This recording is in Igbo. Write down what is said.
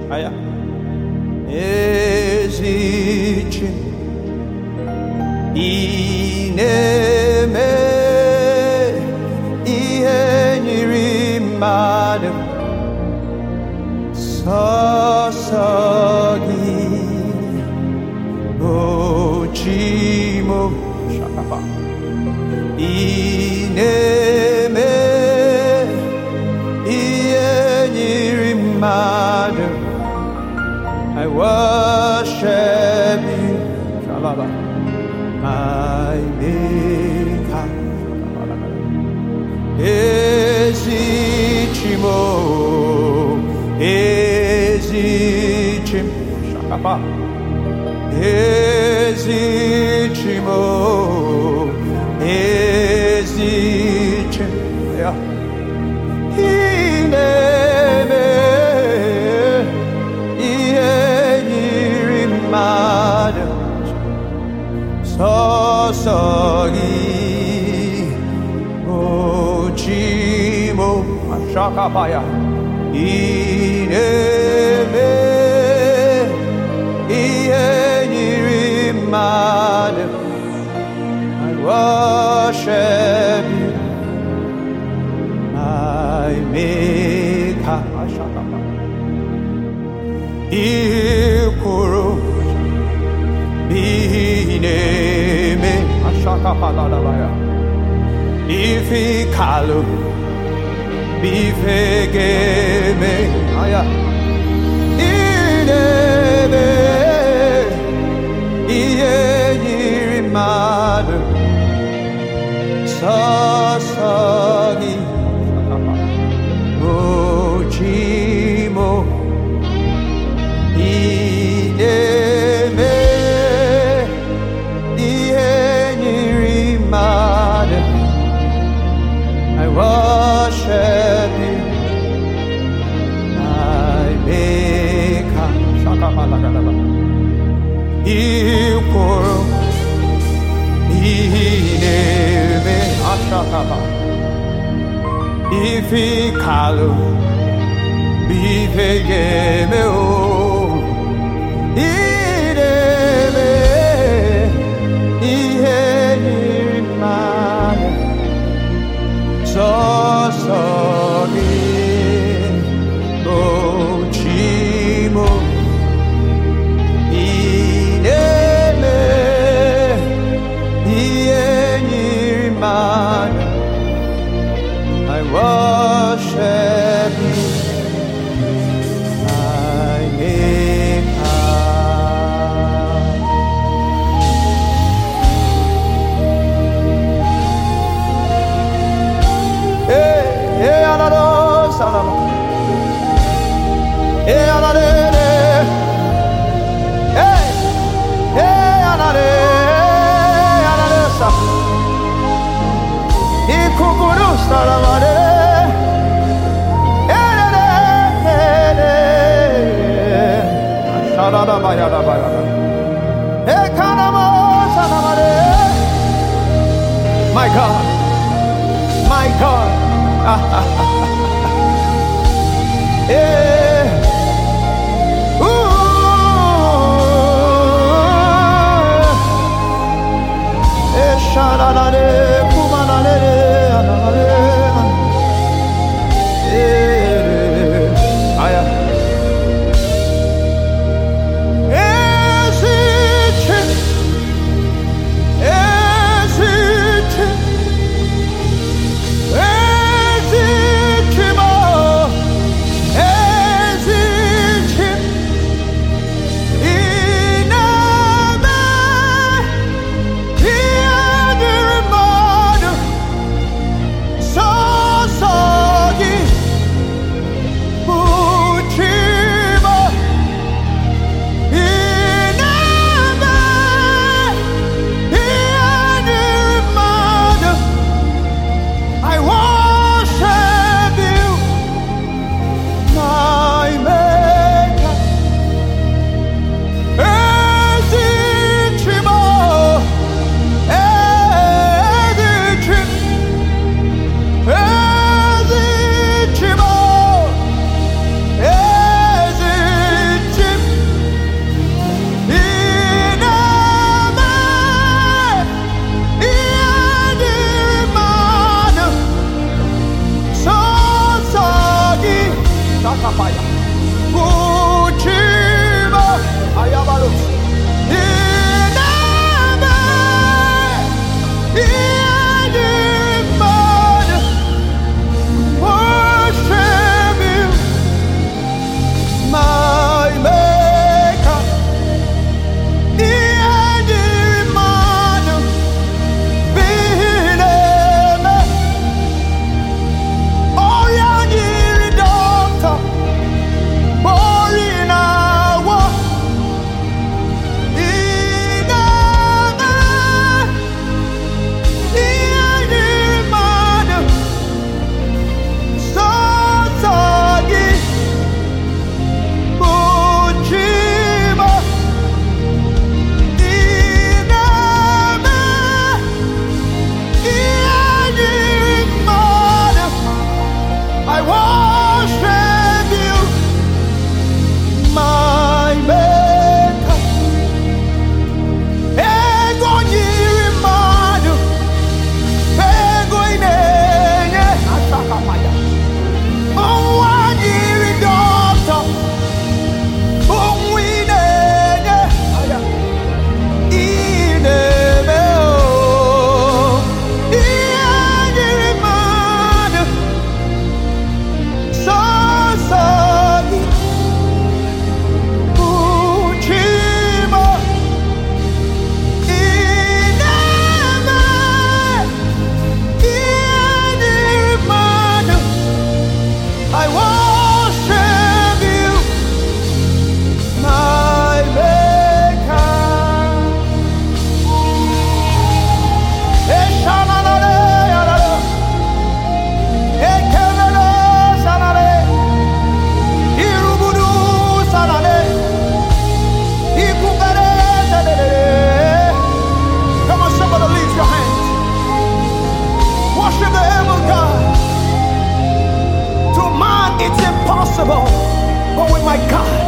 Aya. Ezichi. Ineme. Ihe nyiri mmadụ. Sọsọ gị. Ochimo. Shakapa. Ineme. Ihe nyiri mmadụ. I worship you, Shalala, my Maker. Ezichimo, Ezichim, Shakapa, Ezichimo, Ezichim, yeah. Ineme, ihe yiri mmadụ sọsọ gị ochimo ashakabaya ineme ihe yiri mmadụ I worship you my maker ashakabaya ikwuru n'ihi na-eme ashakapaladabaya ife kalụ ife ga-eme aya ị na-eme ihe nyiri mmadụ sọsọ gị ochimo Ineme ihe nyiri mmadụ I worship you my maker Shakapalagadaba Ikwuru Ineme Ashakaba Ifi kalu Bife yeme o Ireme ihe nyiri mmadụ sọsọ gị ochimo Ireme ihe nyiri mmadụ I worship you my maker. Hey, hey, anado, salama. Hey, anadere. Hey, hey, anade, anade, sa. Ikukuru, salamade. My God, my God. Eh. Ooh. Eh, shalalale, kumanale, alalale. Eh, aya. Ezichi, ezichi, ezichi mo, Uchima. Ayabalos. Inama. Iniman. Worship you, my maker. Iniman. Bineme. Oyanyiri doctor. Borinawa. Inama. Iniman. Sasagi. Mujima. Inama. Iniman. I worship you, my maker. Ego nyiri mmadụ, ego ị na-enye. Ọnwa nyiri dọkịta, ọnwụ ị na-enye. Ị na-eme o. Ihe nyiri mmadụ, sọsọ gị. Uchima, ị na-eme ihe nyiri mmadụ. I worship you, my maker. Eshananale, yarara. Ekelele, sanale. Irubudu, sanale. Ikubere, telele. Come on, somebody lift your hands. Worship the able God. To man, it's impossible. But with my God,